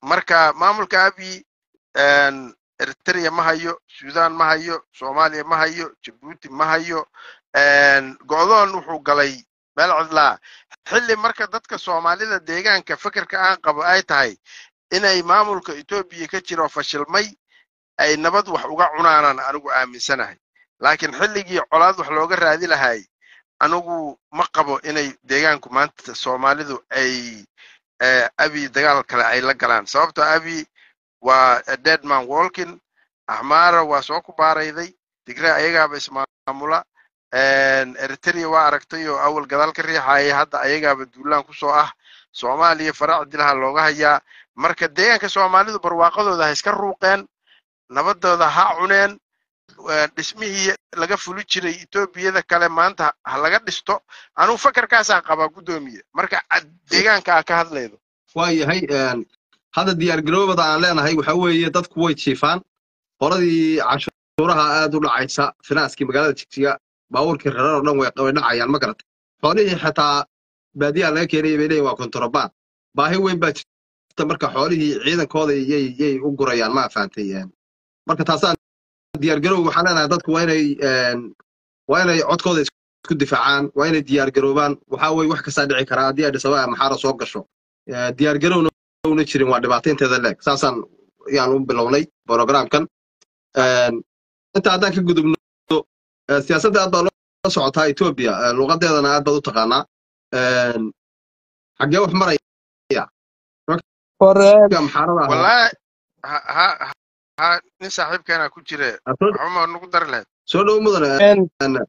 marka maamulka abi eritrea ma hayo sudan ma hayo soomaaliya ma hayo jabuuti ma hayo go'doon wuxuu galay meel cidlaa xilli marka dadka soomaalida deegaanka fekerka aan qabo ay tahay inay maamulka etoobiya ka jiro fashilmay ay nabad wax uga cunaanaan anigu aaminsanahay laakiin xilligii colaad wax looga raadi lahay anigu ma qabo inay deegaanku maanta soomaalidu ay abi dagaal kale ay la galaan sababtoo abi waa deadman walkin axmaara waa soo ku baarayday tigre ayagaaba ismaamula eritrea waa aragtay oo awal gadaal ka riixaya hadda ayagaaba duulaan kusoo ah soomaaliya faraac dilaha looga hayaa marka deegaanka soomaalidu barwaaqadooda ha iska ruuqeen nabadooda ha cuneen dhismihii laga fuli jiray etoobiyada kale maanta ha laga dhisto anugu fakarkaasaan qabaa guddoomiye marka deegaanka aa ka hadlaydo waa yahay hadda diyaargaroobada aan leenahay waxa weeye dadku way jiifaan qoladii cashuuraha aad u dhacaysa finaaskii magaalada jigjiga baabuurkii rarar oo dhan way dhacayaan ma garata xoolihii xitaa baadiyaha laga keenaya bay leeyihin waa kontorobaan baahi weyn baa jirta marka xoolihii ciidankooda yay yay u gurayaan ma fahantay marka taasaan diyaargaroob waxaan leenahay dadku waa inay waa inay codkooda isku difaacaan waa inay diyaargaroobaan waxaa weye wax kastaa dhici karaa haddii ay dhisaba maxaara soo gasho diyaargarowna una jirin waa dhibaataynteeda leeg saasaan yaan u bilownay programkan inta haddaan ka gudubno siyaasadda aad baa loo socotaa etoobiya luqadeedana aad baad u taqaanaa xaggee wax maraya maxaarada wallaahi ha ha nin saaxiibkeena ku jire waxuma nagu dari lahayd soo dhow mudane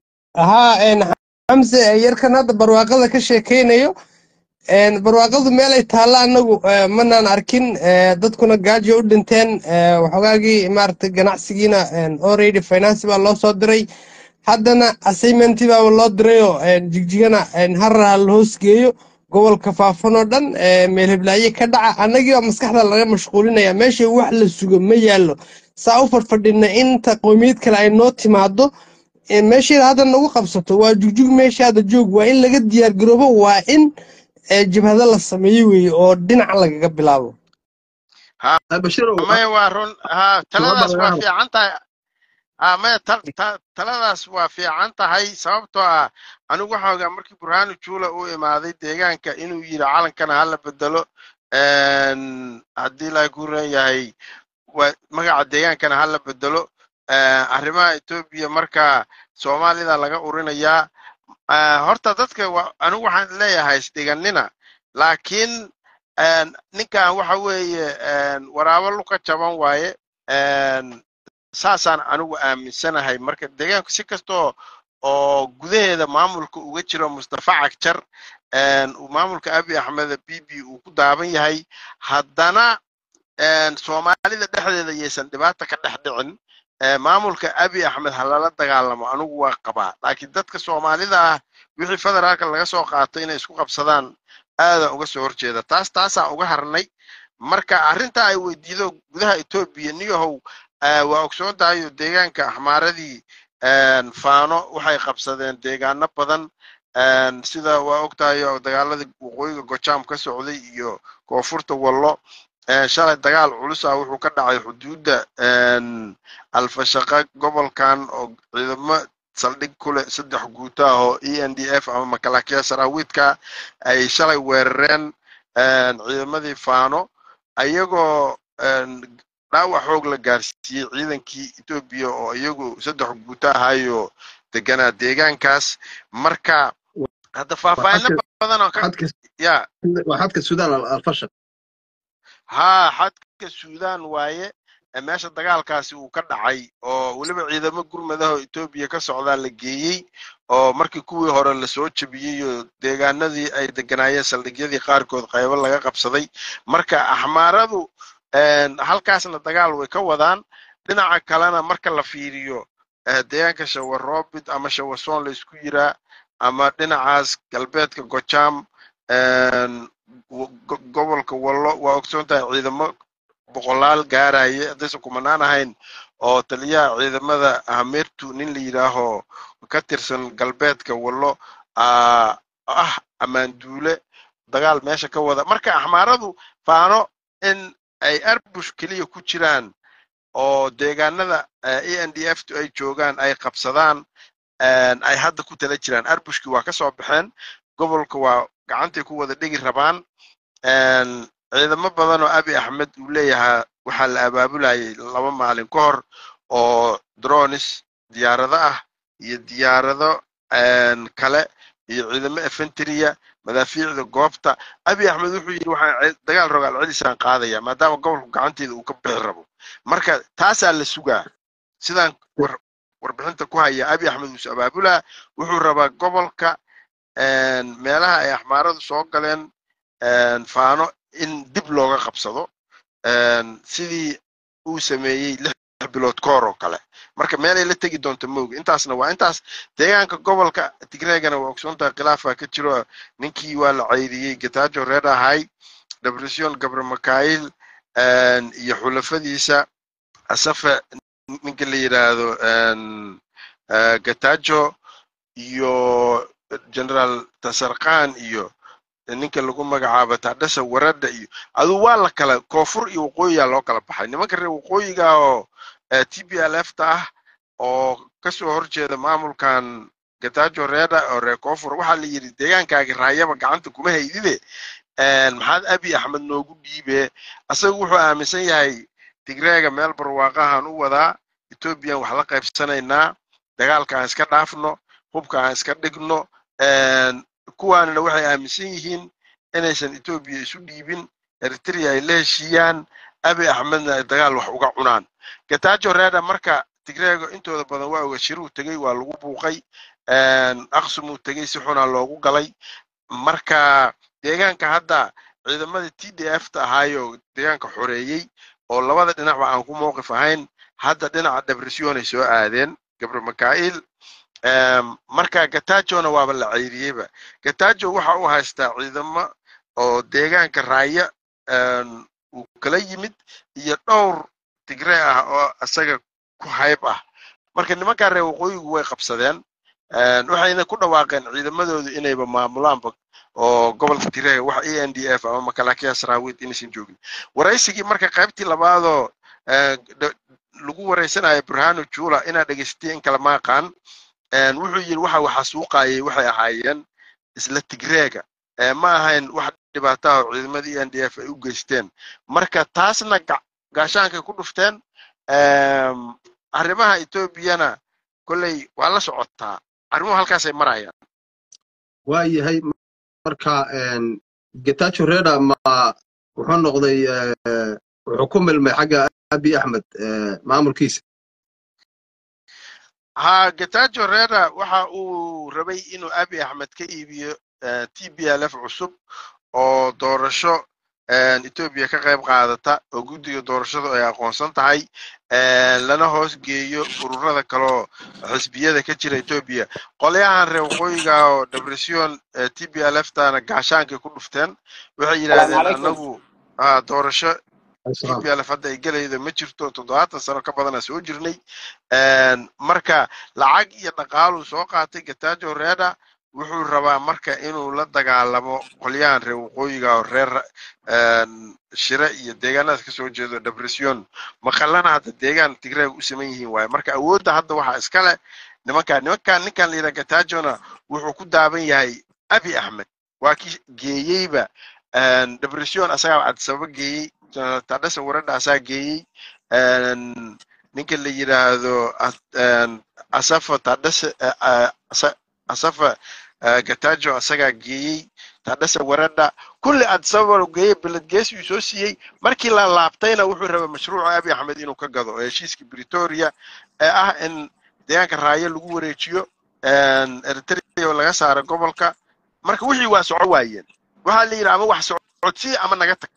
haa xamse yarkan hadda barwaaqada ka sheekaynayo barwaaqadu meel ay taalla annagu manaan arkin dadkuna gaajo u dhinteen waxoogaagii maaragtay ganacsigiina already finance baa loo soo diray haddana assignmenti baaba loo dirayoo jigjigana harra la hoos geeyo gobolka faafan oo dhan meel heblaaye ka dhaca annagii baa maskaxda laga mashquulinaya meesha wax la sugo ma yaallo saa u fadhfadhina inta qowmiyad kale ay noo timaado meesheeda hadda nagu qabsato waa jugjug meeshaada joog waa in laga diyaargaroobo waa in jabhado la sameeyo weeye oo dhinaca lagaga bilaabo maya waa run ha taladaas waa fiican tahay ha maya taladaas waa fiican tahay sababtoo ah anigu waxaa ogaa markii burhanu juula uu imaaday deegaanka inuu yidhi calankana hala bedelo haddii la guran yahay magaca deegaankana hala bedelo arrimaha etoobiya marka soomaalida laga urinayaa horta dadka anigu waxaan leeyahay isdhiganina laakiin ninkan waxa weeye waraabo luka jaban waaye saasaan anigu aaminsanahay marka deegaanku si kastoo oo gudaheeda maamulka uga jiro mustafa cagjar maamulka abi axmed bibi uu ku daaban yahay haddana soomaalida dhexdeeda yaysan dhibaata ka dhex dhicin maamulka abi axmed ha lala dagaalamo anigu waa qabaa laakiin dadka soomaalida ah wixii federaalka laga soo qaato inay isku qabsadaan aadaan uga soo horjeeda taas taasaan uga harnay marka arrinta ay weydiido gudaha etoobiya niyahow waa ogsoon tahay oo deegaanka axmaaradii faano waxay qabsadeen deegaano badan sida waa og tahay oo dagaaladii waqooyiga gojaam ka socday iyo koonfurta wallo shalay dagaal culus ah wuxuu ka dhacay xuduudda alfashaqa gobolkan oo ciidamo saldhig ku leh saddex guuto ah oo e n d f ama makalaakiya saraawiidka ay shalay weerareen ciidamadii faano ayagoo dhaawac xoog la gaarsiiyey ciidankii etoobiya oo iyagu saddex guuto ahayo deganaa deegaankaas marka hadda faahfaahino badan oo ya waa xadka suudaan alfashaq haa xadka suudaan waaye meesha dagaalkaasi uu ka dhacay oo weliba ciidamo gurmadaho etoobiya ka socdaa la geeyey oo markii kuwii hore lasoo jebiyey oo deegaanadii ay deganaayeen saldhigyadii qaarkood qaybo laga qabsaday marka axmaaradu halkaasna dagaal way ka wadaan dhinaca kalena marka la fiiriyo deegaanka shawaroobid ama shawasoon laysku yiraa ama dhinacaas galbeedka gojaam gobolka wallo waa ogsoon tahay ciidamo boqolaal gaaraya haddaysan kumanaan ahayn oo taliyaha ciidamada hamirtu nin la yidhaaho ka tirsan galbeedka wallo ah ammaanduule dagaal meesha ka wada marka axmaaradu faano in ay arbush keliya ku jiraan oo deegaanada a n d f tu ay joogaan ay qabsadaan ay hadda ku tala jiraan arbushkii waa ka soo baxeen gobolka waa gacantay ku wada dhigi rabaan ciidamo badan oo abi axmed uu leeyahaa waxaa la abaabulayay laba maalin ka hor oo dronis diyaarado ah iyo diyaarado kale iyo ciidamo efentriya madaafiicda goobta abi axmed wuxuu yidhi waxaan dagaal rogaal celisaan qaadaya maadaama gobolku gacanteeda uu ka bixi rabo marka taasaa la sugaa sidaan warbixinta ku haya abi axmed uus abaabulaa wuxuu rabaa gobolka meelaha ay axmaaradu soo galeen faano in dib looga qabsado sidii uu sameeyey lix bilood koor oo kale marka meelay la tegi doonto mooga intaasna waa intaas deegaanka gobolka tigreegana waa ogsoontahay khilaafaa ka jiro ninkii waa la ceydiyey getajo reer ahay depression gabre makail iyo xulafadiisa asafe ninka la yidhaahdo getajo iyo generaal tasarkan iyo ninka lagu magacaabo tadhasa warada iyo aduu waa la kala koonfur iyo waqooyigaa loo kala baxay nimanka reer waqooyiga oo t b l f ta ah oo kasoo horjeeda maamulkan getajo reeda oo reer koonfur waxaa la yidhi deegaankaagi raayaba gacanta kuma haydide maxaad abi axmed noogu dhiibe asaga wuxuu aaminsan yahay tigreega meel barwaaqahan u wadaa ethoobiyan wax la qaybsanaynaa dagaalka aan iska dhaafno hubka aan iska dhigno kuwaanina waxay aaminsan yihiin inaysan etoobiya isu dhiibin eritrea ay la heshiiyaan abi axmedna ay dagaal wax uga cunaan getajo reeda marka tigreego intooda badan waa oga shiruu tegey waa lagu buuqay aqsumuu tegey si xunaa loogu galay marka deegaanka hadda ciidamadii t d f ta ahaayo deegaanka xoreeyey oo labada dhinacba aan ku mowqif ahayn hadda dhinaca depressionay soo aadeen gabre makail marka gatajona waaba la ceyriyeyba gatajo waxa uu haystaa ciidamo oo deegaanka raaya uu kala yimid iyo dhowr tigree ah oo isaga ku hayb ah marka nimankaa reer waqooyigu way qabsadeen waxayna ku dhawaaqeen ciidamadoodu inayba maamulaanba oo gobolka tigreega wax a n d f ama makalaakiya saraawid inaysan joogin waraysigii marka qaybtii labaadoo lagu waraysanayo burhano jula inaad dhegaysatay in kale maaqaan wuxuu yidhi waxa waxa suuqayay waxay ahaayeen isla tigreega ma ahayn wax dhibaataha oo ciidamada e n d f ay u geysteen marka taasna gaashaankay ku dhufteen arrimaha etoobiyana kolley waa la socotaa arrimuhu halkaasay marayaan waa yahay marka getacho reda ma wuxuu noqday wuxuu ku milmay xagga abi axmed maamulkiisa ha getajo reda waxa uu rabay inuu abi axmed ka iibiyo t b l f cusub oo doorasho etoobiya ka qayb qaadata oo guddiga doorashadu ay aqoonsan tahay lana hoos geeyo ururada kaleo xisbiyada ka jira etoobiya qolyahan reer waqooyiga oo depression t b l f tana gaashaankay ku dhufteen waxay yidhaahdeen anagu doorasho t b l f hadda ay gelaydo ma jirto toddobaatan sano ka badana soo jirnay marka lacag iyo dhaqaaluu soo qaatay getajo reda wuxuu rabaa marka inuu la dagaalamo qolyahan reer waqooyiga oo reer shire iyo deegaanadaas kasoo jeedo depression maqalana hadda deegaan tigreeg u saman yihiin waaye marka awoodda hadda waxaa iska leh nimankaa nimankan ninkan la yidhaha gatajona wuxuu ku daaban yahay abi axmed waa kii geeyeyba depression asagaa cadisababa geeyey tadhasa waradha asaa geeyey ninka la yidhaahdo asafa tadhasa asafa gatajo asagaa geeyey tadhasa waradha kulli adisababa geeyey beledgeesiyuu soo siiyey markii la laabtayna wuxuu rabay mashruuca abi axmed inuu ka gado oo heshiiska britoria ee ah in deegaanka raayo lagu wareejiyo eritrea laga saaro gobolka marka wixii waa soco waayeen waxaa la yidhi ama wax socodsii ama naga tag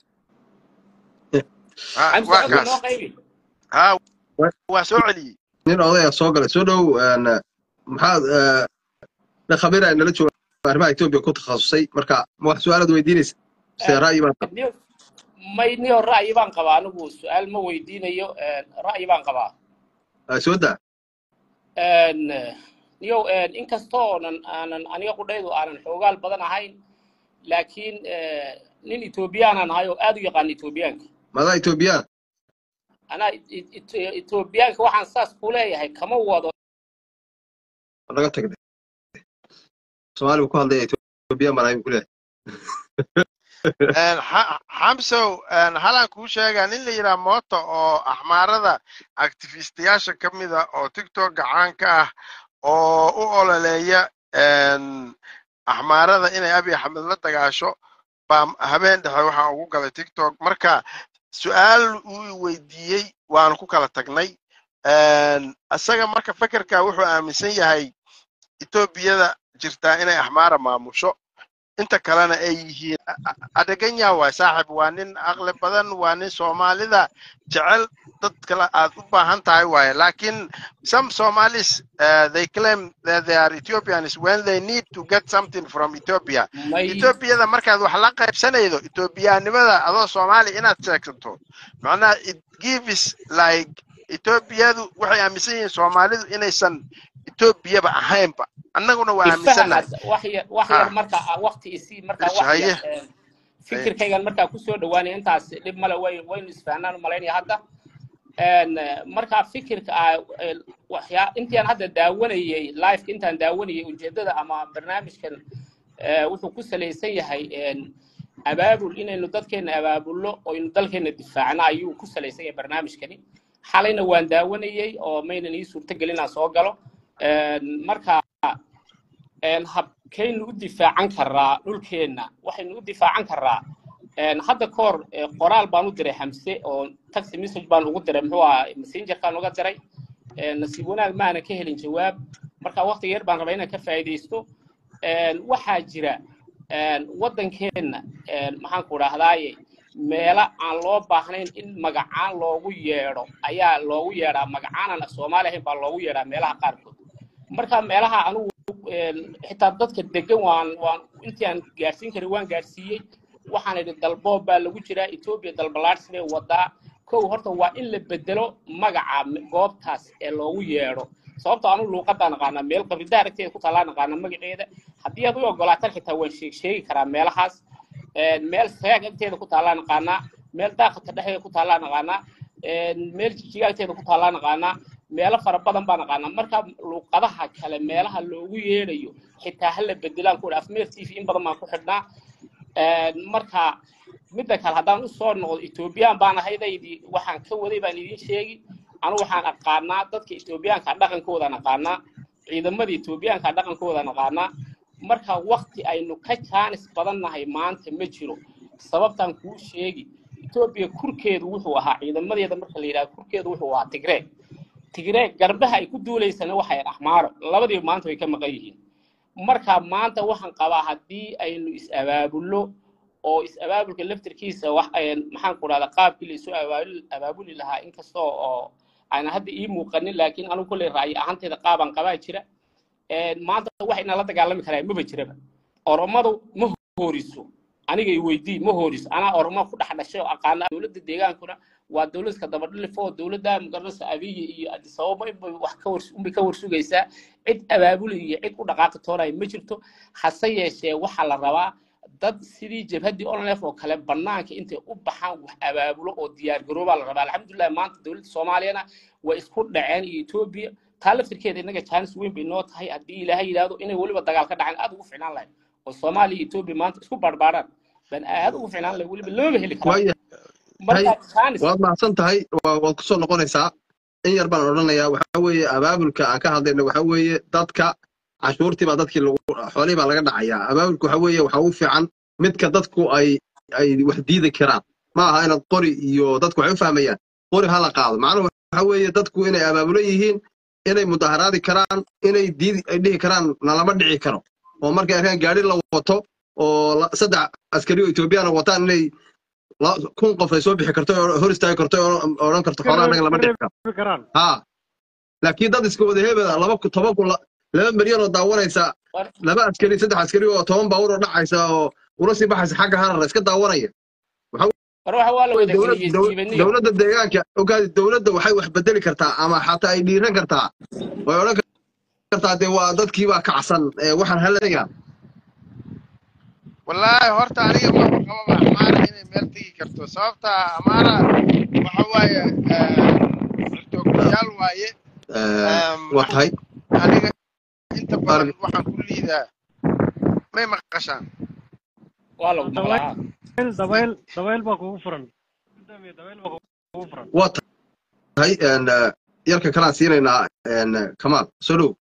waa kaas ha waa soo celiyey nin odaya soo galay soo dhow maxaad nin khabiira nala jooga arrimaha etoobiya ku takhasusay marka ma wax su-aalaad weydiinaysa se ra'yi baad may niyo ra'yi baan qabaa anigu su-aal ma weydiinayo ra'yi baan qabaa soo daa niyow inkastoonan aanan aniga qudhaydu aanan xoogaal badan ahayn laakiin nin etoobiyaanan ahay oo aad u yaqaan etoobiyaanka madaa etoobiyaan anaa It- It- etoobiyaanka waxaan saas ku leeyahay kama wado naga tagday soomaaligu ku hadlaya etoobiyaan baan ahayn kuleeyahay Een, Ha- xamsow een, halaan kuu sheegaa nin la yidhaha mooto oo axmaarada activistayaasha ka mida oo tiktok gacan ka ah oo u ololeeya een, axmaarada inay abiy axmed la dagaasho baa habeen dhexe waxaa ugu galay tiktok marka su-aal uu i weydiiyey waanu ku kala tagnay Een, isaga marka fekerka wuxuu aaminsan yahay etoobiyada jirtaa inay axmaara maamusho inta kalena ay yihiin adeganya waay saaxib waa nin aqli badan waa nin soomaalida jecel dad kale aad u baahan tahay waaye laakiin some somalis uh, they claim that they are ethiopians when they need to get something from ethiopia may etoobiyada markaad wax la qaybsanaydo etoobiyaanimada adoo soomaali inaad sheegsato macnaha it gives like etoobiyadu waxay aaminsan yihiin soomaalidu inaysan etoobiyaba ahaynba annaguna waa aaminsannahay ifahaas wax yar wax yar Ah. marka ah, waqti isii marka wax haye yar eh, fikirkaygan markaa kusoo dhawaanaya intaas dhib male way waynu isfahnaan u malaynaya hadda Een, eh, marka fikirka ah eh, waxyaa intaan hadda daawanayay liveka intaan daawanayay ujeedada ama barnaamijkan eh, wuxuu ku salaysan yahay een, abaabul inaynu dadkeena abaabulno oo aynu dalkeena difaacno ayuu ku salaysan yahay barnaamijkani xalayna waan daawanayay oo maynan ii suurtagelin inaan soo galo Een, marka een, habkaynu u difaacan karaa dhulkeenna waxaynu u difaacan karaa een, hadda ka hor eh, qoraal baan u diray xamse oo taxi message baan ugu diray muxuu ahaa messengerkaan uga diray Een, nasiib wanaag maana ka helin jawaab marka waqti yar baan rabaa inaan ka faa'iidaysto Een, waxaa jira een, waddankeenna een, maxaan ku dhahdaaye meelo aan loo baahnayn in magacaan loogu yeedho ayaa loogu yeedhaa magacaanan af soomaali ahayn baa loogu yeedhaa meelaha qaarkood marka meelaha anugu een, xitaa dadka degan waan waan intii aan gaarsiin karin waan gaarsiiyey waxaan idhi dalboob baa lagu jiraa etoobiya dalbalaadhs bay wadaa kow horta waa in la bedelo magaca m- goobtaas ee loogu yeedho sababtoo anu luuqadaan naqaanaa meel qabridaa aragteeda ku taallaa naqaana magaceeda haddii aad u ogolaataan xitaa waan sheeg sheegi karaa meelahaas Een, meel sayaag agteeda ku taallaa naqaanaa meel daaqadka dhexdeeda ku taallaa naqaanaa Een, meel jijiga agteeda ku taallaa naqaanaa meelo fara badan baa naqaanaa marka luuqadaha kale meelaha loogu yeedhayo xitaa hala bedelaan ku afmeer t v in badan baan ku xidhnaa Een, marka midda kale haddaan usoo noqdo etoobiyaan baan ahaydaydi waxaan ka waday baan idiin sheegi anu waxaan aqaanaa dadka etoobiyaanka dhaqankooda aqaanaa ciidamada etoobiyaanka dhaqankooda aqaanaa marka wakti aynu ka jaanis badan nahay maanta ma jiro sababtaan kuu sheegi etoobiya kurkeedu wuxuu ahaa ciidamadeeda marka la yidhaha kurkeedu wuxuu ahaa tigree tigree garbaha ay ku duulaysana waxay axmaaro labadiiba maanta way ka maqan yihiin marka maanta waxaan qabaa haddii aynu is-abaabulno oo is-abaabulka laftirkiisa wax een, maxaan ku dhahdaa qaabkii laisu abaabuli abaabuli lahaa inkastoo oo aan hadda ii muuqanin laakiin anigu kolley ra'yi ahaanteeda qaabaan qabaa jira Een, maanta wax inaan la dagaalami karaa maba jiraba oromadu ma hooriso aniga i weydii ma hooriso anaa oromo ku dhex dhashay oo aqaana dowladda deegaankuna waa dowladka dabadhilif oo dowladda magaranaysa abiyi iyo addis ababa inbay wax ka wars unbay ka warsugaysaa cid abaabuli iyo cid u dhaqaaqi toonaya ma jirto hase yeeshee waxaa la rabaa dad sidii jabhaddii onlef oo kale banaanka intay u baxaan wax abaabulo oo diyaar garoobaa la rabaa alxamdulilah maanta dowladda soomaaliyana way isku dhaceen iyo etoobiya taa laftirkeeda innaga jaanis weyn bay noo tahay haddii ilaahay yidhaahdo inay weliba dagaal ka dhaceen aad ugu ficnaan lahayd oo soomaaliya iyo etoobiya maanta isku baarbaaraan baan aad ugu ficnaan lahayd weliba lamaba heli karaa waaya marka jaanis waad mahadsan tahay waa- waad kusoo noqonaysaa in yar baan odhanayaa waxaa weeye abaabulka aan ka hadlayna waxaa weeye dadka cashuurtii baa dadkii lagu xoolihii baa laga dhacayaa abaabulka waxaa weeye waxaa ugu fiican midka dadku ay ay wax diidi karaan ma aha inaad qori iyo dadku waxay u fahmayaan qori ha la qaado macnuhu waxaa weeye dadku inay abaabulan yihiin inay mudaharaadi karaan inay diidi ay dhihi karaan nalama dhici karo oo markay arkaan gaari la wato oo la- saddex askari oo etoobiyana wataan inay la- kun qof ay soo bixi karto oo hor istaagi karto oo odhan karto xoolaha anaga lama dhici karo karaan ha laakiin dad iska wada hebeda laba ku toban kun la- laba milyan oo daawanaysa war- laba askari saddex askari oo toban baawur oo dhacaysa oo ula sii baxaysa xagga harar iska daawanaya war waxa waa la wada dowlad- geliyey dow- siibaniyo dowladda deegaanka ogaadi dowladda waxay wax bedeli kartaa ama xataa ay dhiiran kartaa way odhan kartaa dee waa dadkii baa kacsan ee waxaan halaya wallaahi horta aniga ma qababa amaara inay meel tegi karto sababta amaara waxa waaye xirtoogtayaal waaye waa tahay aniga inta badan waxaan ku liidaa may maqashaan waa lagu maqlaa dabayl dabayl dabayl baa kugu furan Gudoomiye, dabayl baa kugu furan waa tahay yarka kalaan siinaynaa kamaal soo dhow